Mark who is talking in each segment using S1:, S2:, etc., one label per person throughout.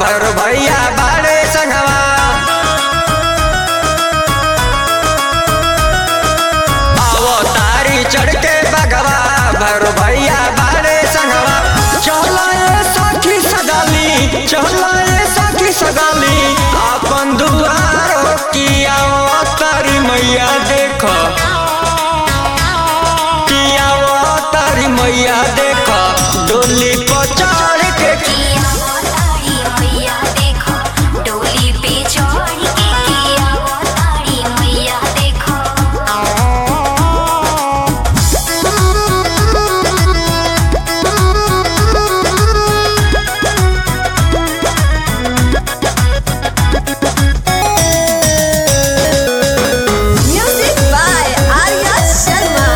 S1: भैर भैया बाड़े संगवा आवो तारी चढ़ के बगवा भैर भैया बाड़े संगवा चला ए सखी सगाली चला ए सखी सगाली अपन दुआर किया तारी मैया देखो किया तारी मैया देखो डोली पर चढ़ के
S2: किया वो तारी मैया देखो डोली पे चढ़ के किया वो तारी मैया देखो
S3: Music by Arya Sharma.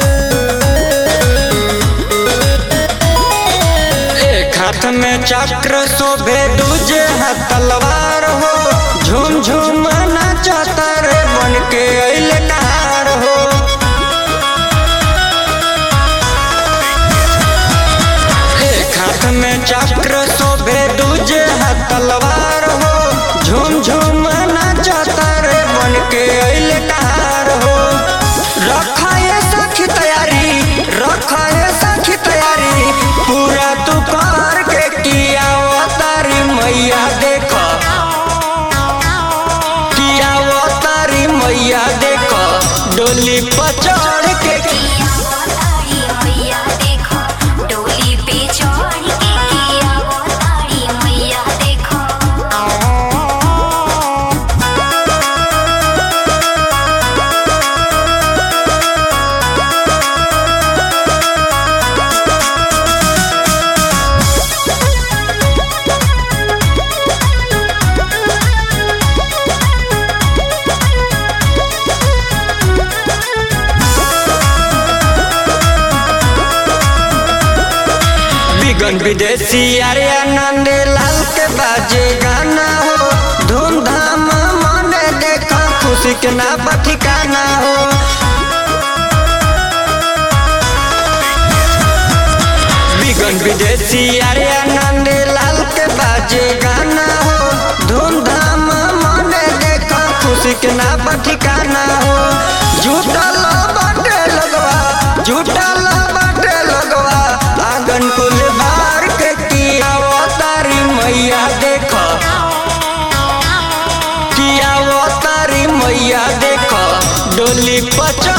S1: एक हाथ में चक्र शोभे दूजे हाथ तलवार हो झूम झूम नाचता रे बन के अइल कार हो एक हाथ में चक्र शोभे दूजे हाथ तलवार हो झूम झूम नाचता रे बन के अइल कार हो रखा ये सखी तैयारी रखा ये सखी तैयारी पूरा तू कर के किया वो तारी मैया देखो किया वो तारी मैया देखो डोली पर चढ़ के
S2: किया वो तारी मैया देखो डोली पे चढ़ के किया वो तारी मैया देखो
S1: बिगन विदेशी अरे आनंद लाल के बाजे गाना हो धूमधाम मने देखा खुशी के ना ठिकाना हो बिगन विदेशी अरे आनंद लाल के बाजे गाना हो धूमधाम मने देखा खुशी के ना ठिकाना हो झूठल बाटे लगवा झूठल बाटे लगवा आंगन कुल बार के किया वो तारी मैया देखो किया वो तारी मैया देखो डोली पच